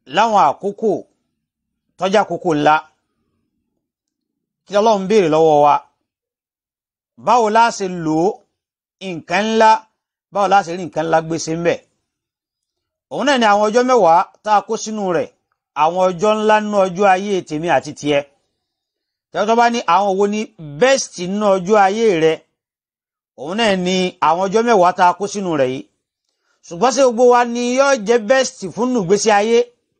láwọn àkókò tọ́jà àkókò ńlá kí ọlọ́run béèrè lọ́wọ́ wa báwo la ṣe lò ó nǹkan ńlá báwo la ṣe rí nǹkan ńlá gbèsè ń bẹ̀ òun náà ni àwọn ọjọ́ mẹ́wàá tá a kó sínú rẹ̀ àwọn ọjọ́ ńlá nínú ọjọ́ ayé tèmi àti tiẹ̀ tẹ́tọ́ bá ní àwọn wo ni best nínú ọjọ́ ayé rẹ̀ òun náà ni àwọn ọjọ́ mẹ́wàá tá a kó sínú rẹ̀ yìí ṣùgbọ́n ṣé gbogbo wa ni yóò jẹ́ best fún nùgbésí ayé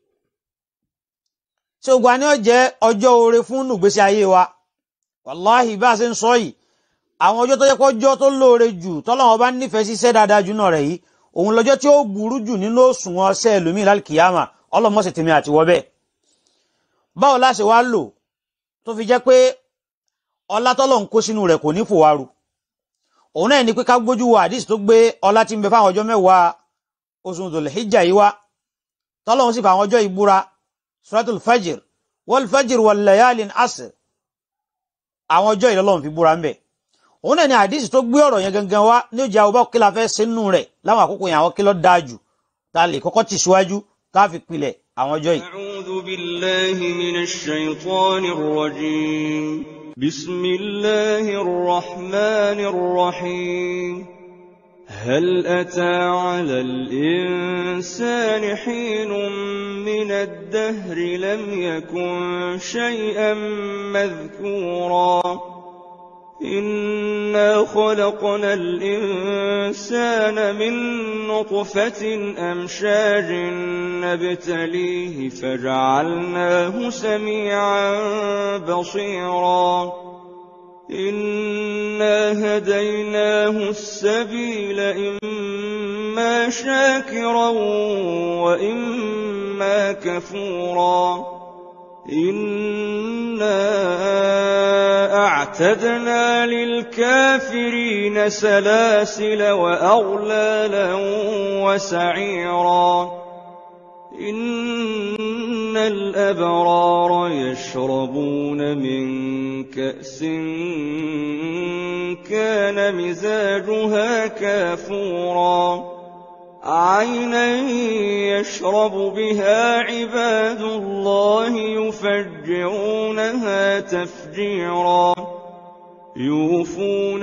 ṣé gbogbo wa ni yóò jẹ́ ọjọ́ oore fún nùgbésí ayé wa wàláhì bá a ṣe ń sọ yìí àwọn ọjọ́ tó yẹ kó ọjọ́ tó lóore jù tọ́lọ́wọ́n bá nífẹ̀ẹ́ sí iṣẹ́ dáadáa jù náà rẹ̀ yìí òun lọ́jọ́ tí ó burú jù nínú òṣùwọ̀n ọṣẹ́ ẹlòmíì lálùkìyàmà ọlọ́mọ̀ọ́sẹ̀ tèmi àti wọ́ bẹ́ẹ̀ báwo la ṣe wá lò tó fi jẹ́ pé ọlá tọ́lọ̀ ń kó sínú rẹ̀ kò ní fòwárù òun náà ni pé ká gbójú wo àdìs tó gbé ọlá tí ń bẹ fáwọn ọjọ́ mẹ́wàá oṣù Dhul-Hijjah yìí wá tọ́lọ́hún sì fà àwọn ọjọ́ ìbúra suratul fajr wal fajr wal layalin asr àwọn ọjọ́ ìlọ́lọ́run fi búra ń bẹ̀ òun náà ni àdìs tó gbé ọ̀rọ̀ yẹn gangan wá ní òjì àwọn kí la fẹ́ ṣe nínú rẹ̀ láwọn àkókò yẹn àwọn kí ló dáa jù ta lè kọ́kọ́ tì síwájú ká fi pilẹ̀ àwọn ọjọ́ yìí. أعوذ بالله من الشيطان الرجيم بسم الله الرحمن الرحيم هل أتى على الإنسان حين من الدهر لم يكن شيئا مذكورا إنا خلقنا الإنسان من نطفة أمشاج نبتليه فجعلناه سميعا بصيرا إنا هديناه السبيل إما شاكرا وإما كفورا إنا أعتدنا للكافرين سلاسل وأغلالا وسعيرا إن الأبرار يشربون من كأس كان مزاجها كافورا عينا يشرب بها عباد الله يفجرونها تفجيرا يوفون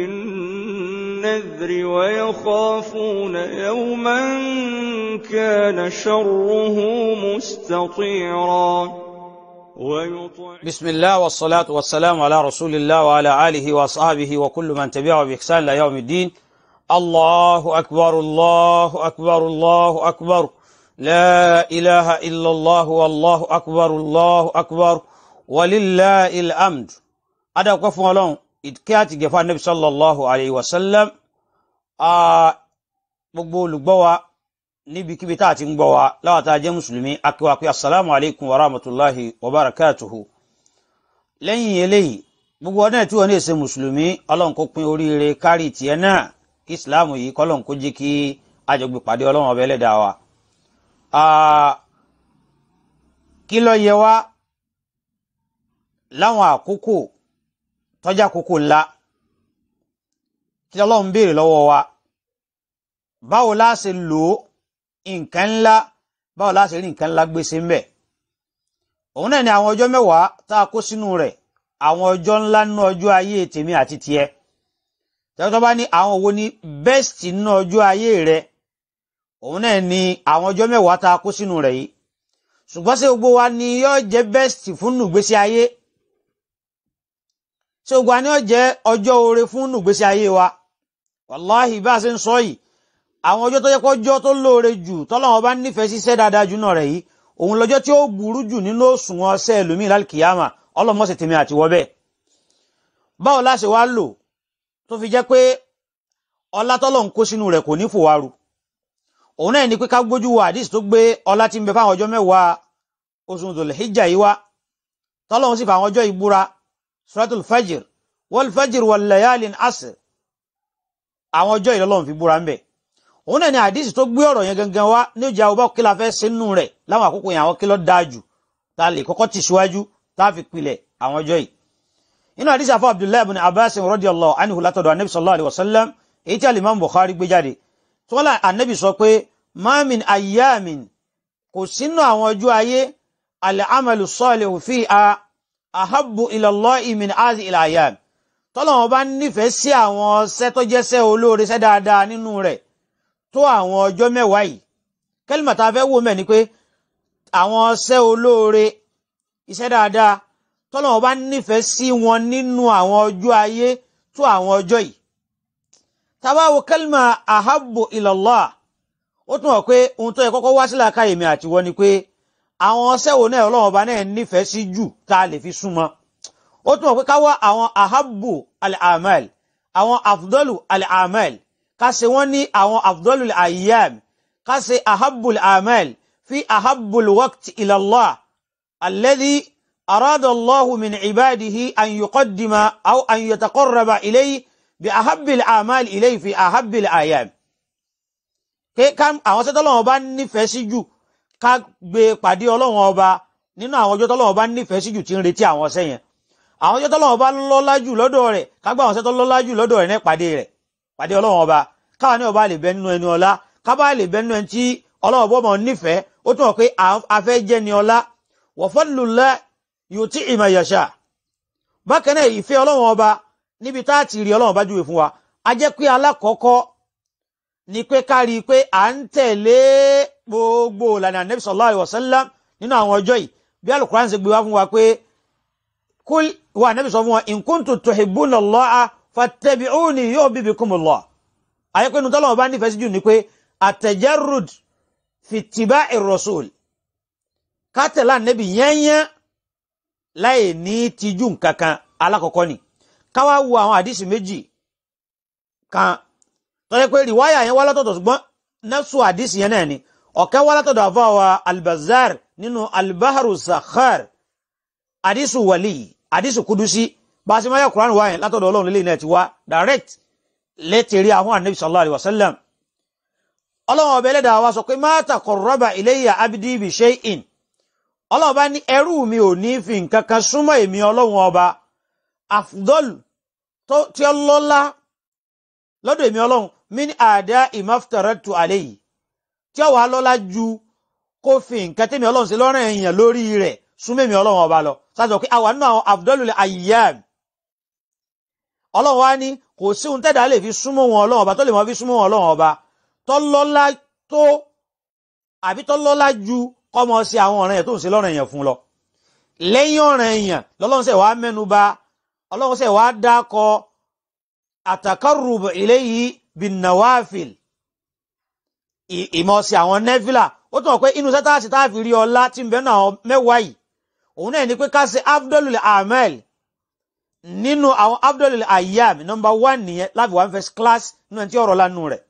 بالنذر ويخافون يوما كان شره مستطيرا ويطع بسم الله والصلاة والسلام على رسول الله وعلى آله وأصحابه وكل من تبعه بإحسان إلى يوم الدين الله أكبر الله أكبر الله أكبر لا إله إلا الله والله أكبر الله أكبر ولله الأمد أدا قفوا لهم إدكات جفا النبي صلى الله عليه وسلم gbogbo olùgbọ́ wa níbikíbi tá a ti ń gbọ́ wa láwa tá a jẹ́ mùsùlùmí akíwa pé assalamu alaikum wa rahmatulahi wa barakatuhu lẹ́yìn eléyìí gbogbo ọdún ẹ̀ tí wọ́n ní èsè mùsùlùmí ọlọ́run kó pín oríire kárí tiẹ̀ náà kí ìsìláàmù yìí kọ́lọ́n kó jẹ́ kí àjọgbé pàdé ọlọ́run ọba ẹlẹ́dàá wa. kí ló yẹ wá láwọn àkókò tọ́jà àkókò ńlá kí ọlọ́run béèrè lọ́wọ́ wa báwo la ṣe lò ó nǹkan ńlá báwo la ṣe rí nǹkan ńlá gbèsè ń bẹ̀. òun náà ni àwọn ọjọ́ mẹ́wàá tá a kó sínú rẹ̀ àwọn ọjọ́ ńlá nínú ọjọ́ ayé tèmi àti tiẹ̀ tẹ́tọ́ bá ní àwọn wo ni best nínú ọjọ́ ayé rẹ̀ òun náà ni àwọn ọjọ́ mẹ́wàá tá a kó sínú rẹ̀ yìí ṣùgbọ́n ṣé gbogbo wa ni yóò jẹ́ best fún nùgbésí ayé ṣé gbogbo wa ni yóò jẹ́ ọjọ́ oore fún nùgbésí ayé wa wàláhì bá a ṣe ń sọ yìí àwọn ọjọ́ tó yẹ kó ọjọ́ tó lóore jù tọ́lọ́wọ́n bá nífẹ̀ẹ́ sí iṣẹ́ dáadáa jù náà rẹ̀ yìí òun lọ́jọ́ tí ó burú jù nínú òṣùwọ̀n ọṣẹ́ ẹlòmíì lálùkìyàmà ọlọ́mọ̀ọ́sẹ̀ tèmi àti wọ́ bẹ́ẹ̀ báwo la ṣe wá lò tó fi jẹ́ pé ọlá tọ́lọ̀ ń kó sínú rẹ̀ kò ní fòwárù òun náà ni pé ká gbójú wo àdìs tó gbé ọlá tí ń bẹ fáwọn ọjọ́ mẹ́wàá oṣù Dhul-Hijjah yìí wá tọ́lọ́hún sì fà àwọn ọjọ́ ìbúra suratul fajr wal fajr wal layalin asr àwọn ọjọ́ ìlọ́lọ́run fi búra ń bẹ̀ òun náà ni àdìs tó gbé ọ̀rọ̀ yẹn gangan wá ní òjì àwọn kí la fẹ́ ṣe nínú rẹ̀ láwọn àkókò yẹn àwọn kí ló dáa jù ta lè kọ́kọ́ tì síwájú tá a fi pilẹ̀ àwọn ọjọ́ yìí inú àdìsí àfọ abdullahi ibn abbas radiyallahu anhu látọ̀dọ̀ anabi sallallahu alayhi wa sallam èyí tí alimam bukhari gbé jáde tí wọ́n lá anabi sọ pé ma min ayyamin kò sínú àwọn ọjọ́ ayé al-amalu salihu fiha ahabbu ila Allahi min azi ilayam tọ́lọ́wọ́n bá nífẹ̀ẹ́ sí àwọn ṣẹ́ tó jẹ́ ṣẹ́ olóore ṣẹ́ dáadáa nínú rẹ̀ tó àwọn ọjọ́ mẹ́wàá yìí kẹ́lìmọ̀ tá a fẹ́ wò mẹ́ ni pé àwọn ṣẹ́ olóore iṣẹ́ dáadáa tọ́lọ́wọ́n bá nífẹ̀ẹ́ sí wọn nínú àwọn ọjọ́ ayé tó àwọn ọjọ́ yìí tá a bá wo kẹ́lìmọ̀ ahabbu ila Allah ó tún wọ̀ pé ohun tó yẹ kọ́kọ́ wá sílẹ̀ ká èmi àti wọ́n ni pé àwọn ṣẹ́ wo náà ọlọ́wọ́n bá náà nífẹ̀ẹ́ sí jù tá a lè fi súnmọ́ ó tún wọ̀ pé ká wá àwọn ahabbu al-amal àwọn afdalu al-amal ká ṣe wọ́n ní àwọn afdalu al-ayyam ká ṣe ahabbu al-amal fi ahabbu al-waqt ila Allah alladhi arada Allahu min ibadihi an yuqaddima aw an yataqarraba ilayhi bi ahabbi al-amal ilayhi fi ahabbi al-ayyam pé ká àwọn ṣẹ́ tọ́lọ́wọ́n bá nífẹ̀ẹ́ sí jù ká gbé pàdé ọlọ́wọ́n ọba nínú àwọn ọjọ́ tọ́lọ́wọ́n bá nífẹ̀ẹ́ sí jù tí ń retí àwọn ọṣẹ́ yẹn àwọn ọjọ́ tọ́lọ́wọ́n bá lọ́lá jù lọ́dọ̀ rẹ̀ ká gbá àwọn ọṣẹ́ tó lọ́lá jù lọ́dọ̀ rẹ̀ ní pàdé rẹ̀ pàdé ọlọ́wọ́n ọba káwa ní ọba lè bẹ nínú ẹni ọlá kábà lè bẹ nínú ẹni tí ọlọ́wọ́n bọ́ mọ̀ nífẹ̀ẹ́ ó tún wọ̀ pé afẹ́ jẹ́ ni ọlá wa fadlullah yuti'i ma yasha bákan náà ìfẹ́ ọlọ́wọ́n ọba níbi tá a ti rí ọlọ́wọ́n bá júwe fún wa a jẹ́ pé alákọ̀ọ́kọ́ ni pé ká rí i pé à ń tẹ̀lé gbogbo ìlànà Nabi sallallahu alaihi wasallam nínú àwọn ọjọ́ yìí bí alukuran ṣe gbé wá fún wa pé kul wa Nabi sọ fún wa in kuntum tuhibbuna Allaha fattabi'uni yuhbibkumullah ayé pé nùtọ́lọ́ ọba nífẹ̀ẹ́ sí jù ni pé at-tajarrud fi ittiba'ir rasul ká tẹ̀lé Ànábì yẹ́nyẹ́ láì ní tijú nǹkankan alákọ̀ọ́kọ́ ni ká wá wo àwọn àdìsí méjì kan tọ́jẹ́ pé rìwáyà yẹn wá látọ̀dọ̀ ṣùgbọ́n nẹ́sù àdìsí yẹn náà ni ọ̀kẹ́ wá látọ̀dọ̀ àfọwà albazar nínú albaharu sakhar àdìsù wàlí àdìsù kudusi bá a ṣe máa yẹ kuran wá yẹn látọ̀dọ̀ ọlọ́run lélẹ́yìn náà ti wá direct létí àwọn anabi sallallahu alayhi wa sallam ọlọ́run ọbẹ̀ ẹlẹ́dàá wa sọ pé ma taqarraba ilayya abdi bi shay'in ọlọ́run bá ní ẹrú mi ò ní fi nǹkan kan súnmọ́ èmi ọlọ́run ọba afdol tí ó lọ́lá lọ́dọ̀ èmi ọlọ́run min àdá ìmáftaratu alayhi tí ó wà lọ́lá ju kó fi nǹkan tẹ́mi ọlọ́run sí lọ́rùn èèyàn lórí rẹ̀ súnmọ́ èmi ọlọ́run ọba lọ sáàtọ̀ pé àwọn náà afdalul ayyam ọlọ́run wá ní kò sí ohun tẹ́dà lè fi súnmọ́ wọn ọlọ́run ọba tó lè mọ́ fi súnmọ́ wọn ọlọ́run ọba tó lọ́lá tó àbí tó lọ́lá ju kọ́mọ sí àwọn ọ̀ràn yẹn tó ń ṣe lọ́rùn èèyàn fún lọ lẹ́yìn ọ̀ràn èèyàn lọ́lọ́run sẹ̀ wá mẹ́nu bà ọlọ́run sẹ̀ wá dákọ àtàkárùbù ilayhi bin nawafil ìmọ̀ sí àwọn nẹ́fìlà ó tún wọ̀ pé inú sẹ́tàsì tá a fi rí ọlá tí ń bẹ náà mẹ́wàá yìí òun náà ni pé ká ṣe afdolul amel nínú àwọn afdolul ayyam nọmba one nìyẹn láti one first class nínú ẹni tí ọ̀rọ̀ lánàá rẹ̀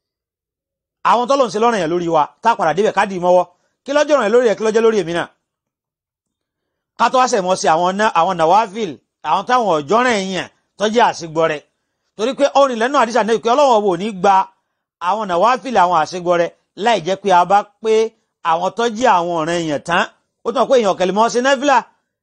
àwọn tọ́lọ̀ ń ṣe lọ́rọ̀ yẹn lórí wa tá a padà débẹ̀ ká dì í mọ́wọ́ kí lọ́jọ́ rẹ̀ lórí ẹ̀ kí lọ́jọ́ lórí èmi náà ká tó wá sẹ̀ mọ́ sí àwọn nawafil àwọn táwọn ọ̀jọ́ rẹ̀ yẹn tọ́jú àṣegbọ́ rẹ̀ torí pé ọrìn lẹ́nu àdìsá náà pé ọlọ́wọ́ wò ní gba àwọn nàwáfìlì àwọn àṣegbọrẹ láì jẹ́ pé a bá pé àwọn tó jẹ́ àwọn ọ̀ràn èèyàn tán ó tún pé èèyàn kẹlẹ́mọ́ sí nẹ́fìlà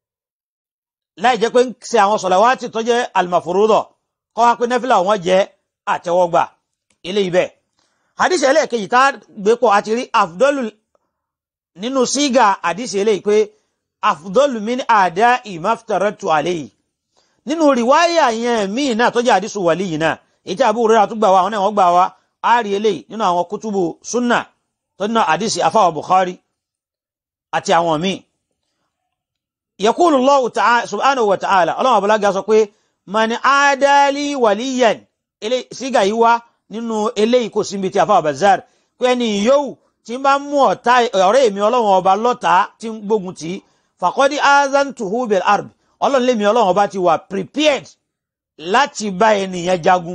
láì jẹ́ pé ń ṣe àwọn sọ̀làwátì tó jẹ́ àlùmọ̀fòrúdọ̀ kọ́ wá pé nẹ́fìlà wọn jẹ́ àtẹ́wọ́gbà ilé ibẹ̀. àdìsí ẹlẹ́ẹ̀kejì tá a gbé pọ̀ àti rí àfùdọ́lù nínú sígà àdìsí eléyìí pé àfùdọ́lù min àdá ìmáftaratu alayhi nínú rìwáyà yẹn míì náà tó jẹ́ àdìsù wàlí yìí náà èyí tí Abu Hurairah tó gbà wá àwọn náà wọ́n gbà wá á rí eléyìí nínú àwọn kútùbù súnà tó nínú àdìsì afáwà Bukhari àti àwọn míì. Yaqulu Allahu ta'ala subhanahu wa ta'ala ọlọ́run abúlága sọ pé mani adali waliyan sígà yìí wá nínú eléyìí kò síbi tí afáwà Bazzar pé ẹni yòówù tí bá mú ọ̀tá ọ̀rẹ́ èmi ọlọ́run ọba lọ́ta tí ń gbógun tì faqad azantuhu bil arb ọlọ́run lémi ọlọ́run ọba ti wà prepared láti bá ènìyàn jagun.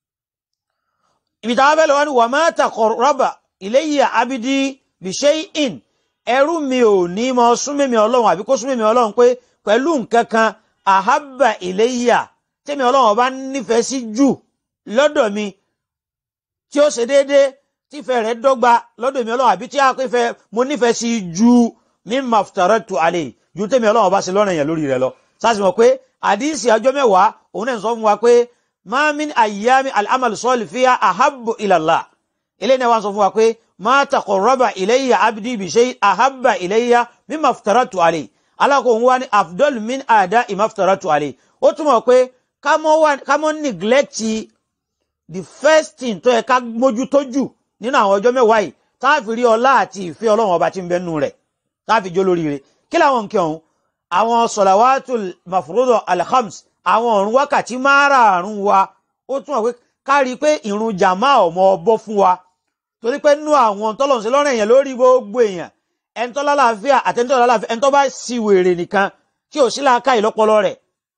ibi táwọn fẹ́ lọ wá ní wà má taqarraba ilayya abdi bi shay'in ẹrú mi ò ní mọ súnmẹ́mi ọlọ́run àbí kó súnmẹ́mi ọlọ́run pé pẹ̀lú nǹkan kan ahabba ilayya tẹ́mi ọlọ́run ọba nífẹ̀ẹ́ sí jù lọ́dọ̀ mi tí ó ṣe déédéé tífẹ̀ rẹ̀ dọ́gba lọ́dọ̀ mi ọlọ́run àbí tí a pé fẹ́ mo nífẹ̀ẹ́ sí ju mimma aftaratu alayhi ju tẹ́mi ọlọ́run ọba ṣe lọ́rọ̀ yẹn lórí rẹ̀ lọ sáàsì mọ̀ pé àdísì ọjọ́ mẹ́wàá òun náà sọ fún wa pé ma min ayyami al'amal sọ́ọ̀lì fiya ahabbu ila Allah ilé náà wọ́n sọ fún wa pé ma taqarraba ilayya abdi bi shay ahabba ilayya mimma aftaratu alayhi alákòóhun wá ní afdol min ada imaftaratu alayhi ó túmọ̀ pé ká mọ́ neglect the first thing tó yẹ ká mójútó jù nínú àwọn ọjọ́ mẹ́wàá yìí táàfi rí ọlá àti ìfẹ́ ọlọ́run ọba tí ń bẹnu rẹ̀ táàfi jó lórí rẹ̀ kí làwọn nǹkan ọ̀hún àwọn sọ̀làwátùl mafruḍa alhams àwọn ọ̀run wákàtí márààrún wa ó túmọ̀ pé ká rí i pé ìrun jàmá ọmọ ọbọ fún wa torí pé nínú àwọn tọ́lọ̀ sí lọ́rùn èèyàn lórí gbogbo èèyàn ẹni tó lálàáfíà àtẹnitọ́ lálàáfíà ẹni tó bá sì wèrè nìkan tí ò sí láàká ìlọ́pọlọ rẹ̀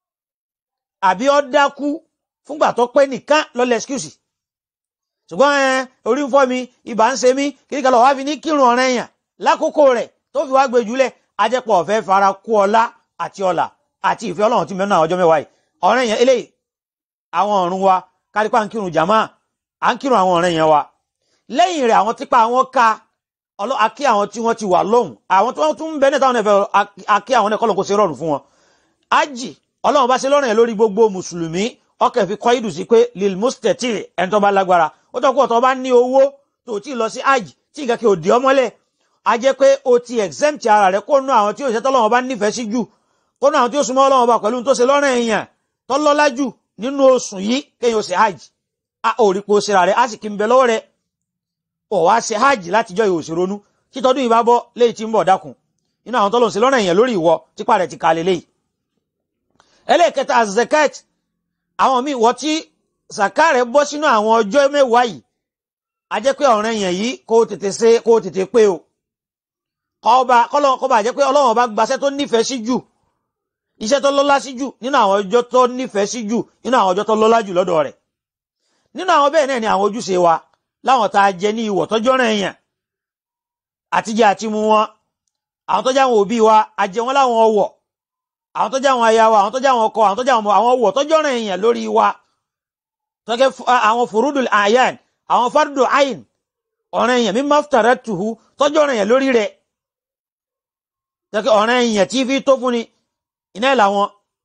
àbí ó dákú fúngbà tó pé nìkan lọ́lẹ̀ excuse ṣùgbọ́n ẹ orí ń fọ́ mi ibà ń ṣe mí kiri kan lọ wá fi ní kírun ọ̀rẹ́ èèyàn lákòókò rẹ̀ tó fi wá gbé jùlẹ̀ ajẹ́pọ̀ ọ̀fẹ́ fara kú ọlá àti ọlà àti ìfẹ́ ọlọ́run tí mẹ́nu àwọn ọjọ́ mẹ́wàá yìí ọ̀rẹ́ èèyàn eléyìí àwọn ọ̀run wa kárípà ń kírun jàmá à ń kírun àwọn ọ̀rẹ́ èèyàn wa lẹ́yìn rẹ̀ àwọn tipa àwọn ká akí àwọn tí wọ́n ti wà lóhùn àwọn tí wọ́n tún ń bẹ níta wọn ẹ̀fẹ̀ akí àwọn ẹ̀kọ́ lọ́kọ́ sí rọrùn fún wọn. ájì ọlọ́run bá ṣe lọ́rùn yẹn lórí gbogbo mùsùlùmí ọkẹ́ fi kọ́ ìdù sí pé lil mustati ẹni tó bá lágbára ó tọ́ kó ọ̀tọ́ bá ní owó tó ti lọ sí ájì tí nǹkan kí o dì ọ́ mọ́lẹ̀ a jẹ́ pé o ti exempt ara rẹ̀ kó nú àwọn tí òṣìṣẹ́ tọ́lọ́run bá nífẹ̀ẹ́ sí jù kó nú àwọn tí ó súnmọ́ ọlọ́run bá pẹ̀lú tó ṣe lọ́rùn èèyàn tọ́lọ́lá jù nínú oṣù yìí kéèyàn ó ṣe ájì a ò rí pé o ṣe ra rẹ̀ á sì kí n bẹ lọ́wọ́ rẹ̀ ọ̀ wá ṣe ájì látijọ́ ìhòòṣèrònú títọ́dún ìbá bọ́ léyìí tí ń bọ̀ dákun inú àwọn tọ́lọ̀ sí lọ́nà èèyàn lórí ìwọ tipa rẹ̀ ti ka lélẹ̀ yìí. ẹlẹ́ẹ̀kẹta zakat àwọn míì wọ́n tí zaka rẹ̀ bọ́ sínú àwọn ọjọ́ mẹ́wàá yìí a jẹ́ pé ọ̀rẹ́ yẹn yìí kó tètè ṣe kó tètè pé o kọ́ba kọ́ba jẹ́ pé ọlọ́run ọba gbaṣẹ́ tó nífẹ̀ẹ́ sí jù iṣẹ́ tó lọ́lá sí jù nínú àwọn ọjọ́ tó nífẹ̀ẹ́ sí jù nínú àwọn ọjọ́ tó lọ́lá jù lọ́dọ̀ rẹ̀ nínú àwọn bẹ́ẹ̀ náà ni àwọn ojúṣe wa láwọn tá a jẹ ní ìwọ̀ tọ́jọ́ rẹ̀ yẹn àtijọ́ àti mu wọn àwọn tó jẹ́ àwọn òbí wa àjẹ wọn láwọn ọwọ̀ àwọn tó jẹ́ àwọn aya wa àwọn tó jẹ́ àwọn ọkọ àwọn tó jẹ́ àwọn ọwọ̀ tọ́jọ́ rẹ̀ èèyàn lórí wa tọ́kẹ́ àwọn furudul ayan àwọn fardu ayin ọ̀rẹ́ èèyàn mi maftara tuhu tọ́jọ́ rẹ̀ èèyàn lórí rẹ̀ tọ́kẹ́ ọ̀rẹ́ èèyàn tí fi tó fún ni iná ẹ̀ làwọn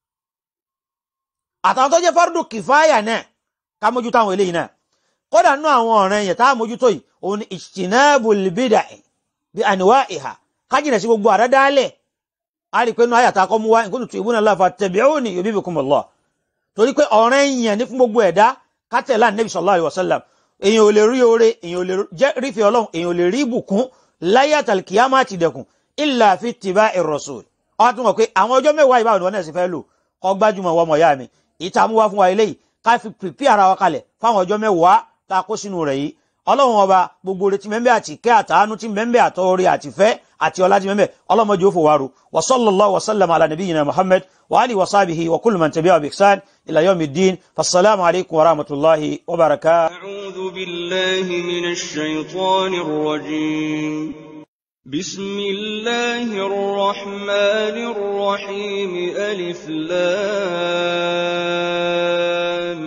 àtàwọn tó jẹ́ fardu kìfáyà náà ká mójútó àwọn eléyìí náà kódà nínú àwọn ọ̀rẹ́ èèyàn tá a mójútó yìí òun ni ijtinabul bid'ah bí àníwá ìhà kájìnà sí gbogbo àdádálẹ̀ a rí pé nínú àyàtà kọ́ mú wá in kuntum tuhibbuna Allah fattabi'uni yuhbibkumullah torí pé ọ̀rẹ́ yìnyẹn ní fún gbogbo ẹ̀dá kátẹ̀lá Nabi sallallahu alaihi wasallam èyàn ò lè rí oore èyàn ò lè rí fi ọlọ́run èyàn ò lè rí ìbùkún láyé àtàlùkìyàmá ti dẹ̀kùn illa fi ittiba'i rasul ọ tún mọ̀ pé àwọn ọjọ́ mẹ́wàá ìbáwọn ìwọ náà sì fẹ́ lò kọ́ gbájúmọ̀ wọ́n mọ̀ yá mi ìta mú wá fún wa eléyìí ká fi pìpì ara wa kalẹ̀ fáwọn ọjọ́ mẹ́wàá tá a kó sínú rẹ̀ yìí ọlọ́run ọba gbogbo retí mẹ́mbẹ́ àti ìkẹ́ àtàánú tí mẹ́mbẹ́ àtọ́rí àtìfẹ́ àti ọlá tí mẹ́mbẹ́ ọlọ́mọdé ó fòwárò wa sallallahu wa sallam ala nabiyyina muhammad wa alihi wa sahbihi wa kullu man tabi'a bi ihsan ila yawmiddin fassalamu alaykum wa rahmatullahi wa barakatuh أعوذ بالله من الشيطان الرجيم بسم الله الرحمن الرحيم ألف لام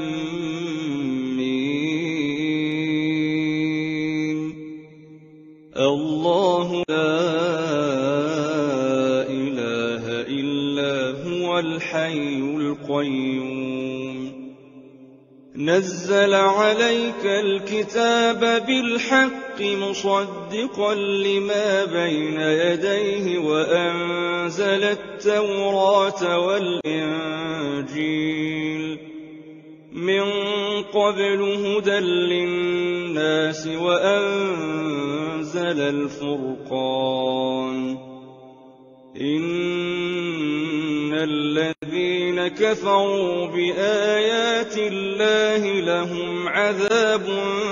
ميم الله لا إله إلا هو الحي القيوم نزل عليك الكتاب بالحق مصدقا لما بين يديه وأنزل التوراة والإنجيل من قبل هدى للناس وأنزل الفرقان إن الذين كفروا بآيات الله لهم عذاب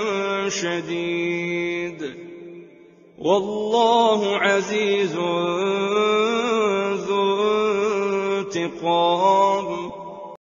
شديد والله عزيز ذو انتقام